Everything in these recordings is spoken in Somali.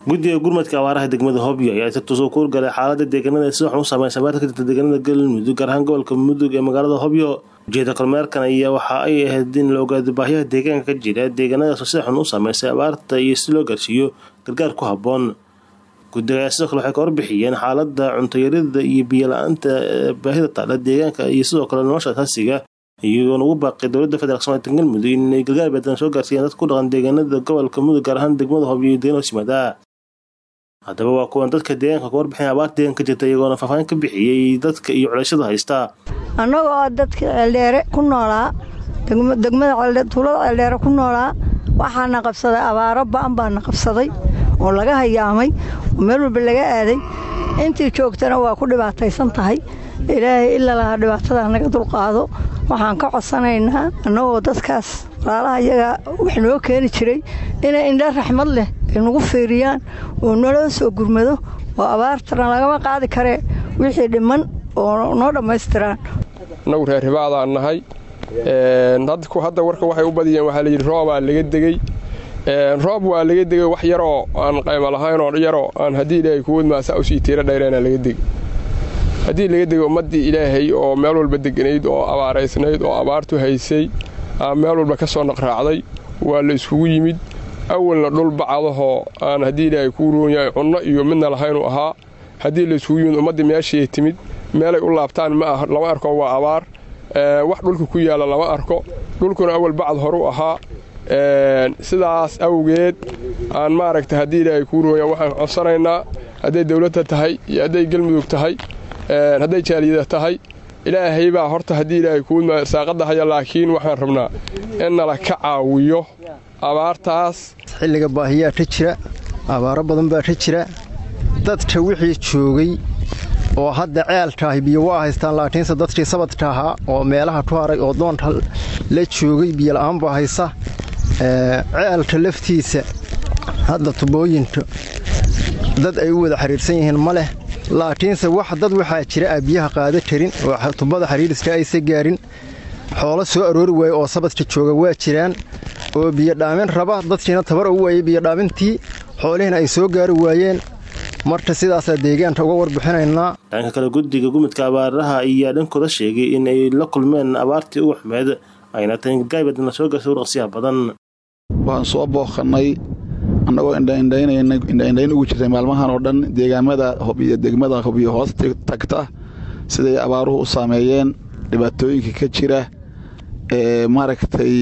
guddiga gurmadka abaaraha degmada hobyo ayaa si tusoo ku galay xaalada deegaanada si waxan u saameyn abaarta ka jirta deegaanada galmudug gaar ahaan gobolka mudug ee magaalada hobyo ujeeda kormeerkan ayaa waxa ay ahayd in la ogaado baahiyaha deegaanka ka jira deegaanadaasoo si xun u saameysay abaarta iyo si loo gaarsiiyo gargaar ku habboon guddiga ayaa sidoo kale waxay ka warbixiyeen xaalada cuntoyarida iyo biyo la-aanta baahida taala deegaanka iyo sidoo kale nolosha asaasiga iyagoona ugu baaqay dowladda federaalk somalia galmudug inay gargaar badan soo gaarsiiyaan dadka ku dhaqan deegaanada gobolka mudug gaar ahaan degmada hobyo iyo deegaan hoosyimaada haddaba waa kuwan dadka deegaanka ka warbixin abaarta deegaanka ka jirta iyagoona faahfaahin ka bixiyey dadka iyo culeyshada haysta annagoo dadka ceeldheere ku noolaa degmada tuulada ceeldheere ku noolaa waxaana qabsaday abaaro ba'an baana qabsaday oo laga hayaamay oo meel walba laga aaday intii joogtana waa ku dhibaataysan tahay ilaahay ila lahaa dhibaatada naga dulqaado waxaan ka codsanaynaa annagoo dadkaas walaalaha iyaga wax noo keeni jiray inay indha raxmad leh ay nagu fiiriyaan oo naloo soo gurmado oo abaartana lagama qaadi karee wixii dhiman oo noo dhammaystiraan annagu reer hibaadaan nahay hadda warka waxay u badiyeen waxaa layidhi roobaa laga degey roob waa laga degay wax yaroo aan qaymo lahaynoo yaroo aan haddii ilaahay kuwadmaasaa usii tiira dhayreenaa laga degey haddii laga degay ummaddii ilaahay oo meel walba deganayd oo abaaraysnayd oo abaartu haysay aa meel walba ka soo naqraacday waa la iskugu yimid awalna dhul bacadahoo aan haddii ilaahay kuu roonyahay cunno iyo midna lahaynuu ahaa haddii la iskugu yimid ummaddii meeshiiay timid meelay u laabtaan ma ah lama arko waa abaar wax dhulka ku yaalla lama arko dhulkuna awal bacad horu ahaa sidaas awgeed aan maaragta haddii ilaahay kuu roonya waxaan codsanaynaa hadday dawladda tahay iyo hadday galmudug tahay hadday jaaliyada tahay ilaahay baa horta haddii ilaahay kuu saaqadda haya laakiin waxaan rabnaa in nala ka caawiyo abaartaas xilliga baahiyaa ka jira abaaro badan baa ka jira dadka wixii joogay oo hadda ceelkaahi biyo waa haystaan laakiinse dadkii sabadka ahaa oo meelaha ku haray oo doonta la joogay biyola'aan baa haysa ceelka laftiisa hadda tubooyinka dad ay u wada xidhiirsan yihiin ma leh laakiinse wax dad waxaa jira a biyaha qaada karin oo tubada xidhiiriska aysa gaarin xoolo soo aroori waaye oo sabadka jooga waa jiraan oo biyodhaamin raba dadkiina tabar u waayey biyodhaamintii xoolihiina ay soo gaari waayeen marka sidaasaa deegaanka uga warbixinaynaa dhanka kale guddiga gumidka abaaraha ayaa dhankooda sheegay in ay la kulmeen abaartii ugu xumeed ayna tahay gargaarbadna soo gaarsa uraqsiyaha badan waxaan soo booqannay annagoo indhaindhayn ugu jirtay maalmahan oo dhan deegaamada hobyo degmada hobyo hoos tagta siday abaaruhu u saameeyeen dhibaatooyinka ka jira ee maaragtay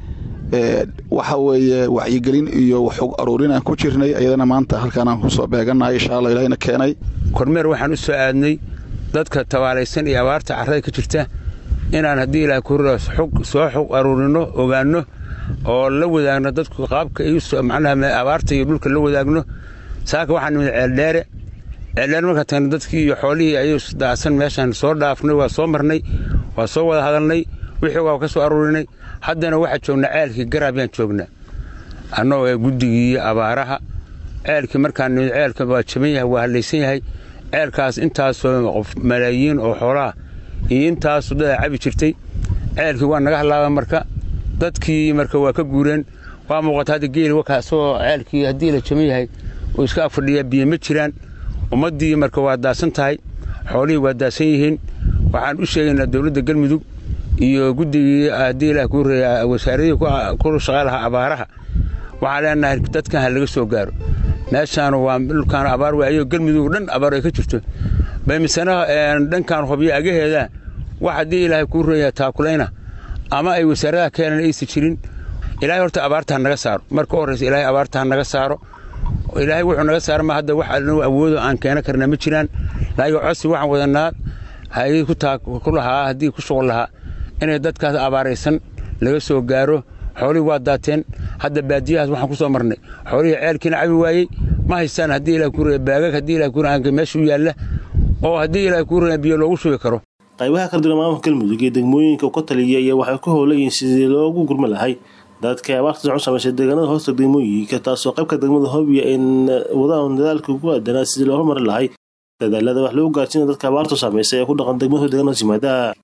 waxa weeye wacyigelin iyo waxog aruurin aan ku jirnay ayadana maanta halkaanaan ku soo beegannahay insha alla ilahina keenay kormeer waxaan u soo aadnay dadka tabaalaysan iyo abaarta carrada ka jirta inaan haddii ilaah kurra soo xog aruurinno ogaanno oo la wadaagno dadku qaabka macnaha abaarta iyo dhulka la wadaagno saaka waxaan nimid ceeldheere ceeldheere markaa tagna dadkii iyo xoolihii ayuu daasan meeshaan soo dhaafnay waa soo marnay waa soo wada hadalnay wixii waa ka soo aruurinay haddana waxaa joognaa ceelkii garaabiyaan joognaa annagoo ee guddigii abaaraha ceelkii markaan nimid ceelka waa jaban yahay waa hallaysan yahay ceelkaas intaasoo qof malaayiin oo xoolaha iyo intaasu dadaa cabi jirtay ceelkii waa naga hallaaba marka dadkii marka waa ka guureen waa muuqata hadda geeli wakaa isagoo ceelkii haddii la jaban yahay oo iska afadhiyaa biyo ma jiraan ummaddii marka waa daasan tahay xoolihii waa daasan yihiin waxaan u sheegaynaa dowladda galmudug iyo guddigii haddii ilaah kuu reeya wasaaradihii ku shaqaylahaa abaaraha waxaan leenahay dadkan ha laga soo gaaro meeshaanu waa dhulkaan abaar waayo galmudug dhan abaar ay ka jirto bay misena dhankan hobyo agaheeda wax haddii ilaahay kuu reeya taakulayna ama ay wasaaradaha keenan aysan jirin ilaahay horta abaarta ha naga saaro marka u horraysa ilaahay abaarta ha naga saaro ilaahay wuxuu naga saaro ma hadda wax anu awoodo aan keena karna ma jiraan laakiin codsi waxaan wadanaa hay ku lahaa haddii ku shuqul lahaa inay dadkaas abaaraysan laga soo gaaro xoolihii waa daateen hadda baadiyahaas waxaan ku soo marnay xoolihii ceelkiina cabi waayey ma haystaan haddii ilaah kuu reeya baagag haddii ilaah kuu reeya meesha u yaalla oo haddii ilaah kuu reeya biyo loogu shubi karo qaybaha kala duwan maamulka galmudug iyo degmooyinka ka taliya ayaa waxay ku howlayihiin sidii loogu gurma lahay dadka abaarta u samaysay deegaanada hoosta degmooyinka taasoo qaybka degmada hobyo ay wadaan dadaalka ugu aadanaa sidii loo horumari lahay dadaalada wax lagu gaarsiina dadka abaartu saameysay ee ku dhaqan degmada deegaanada yimaada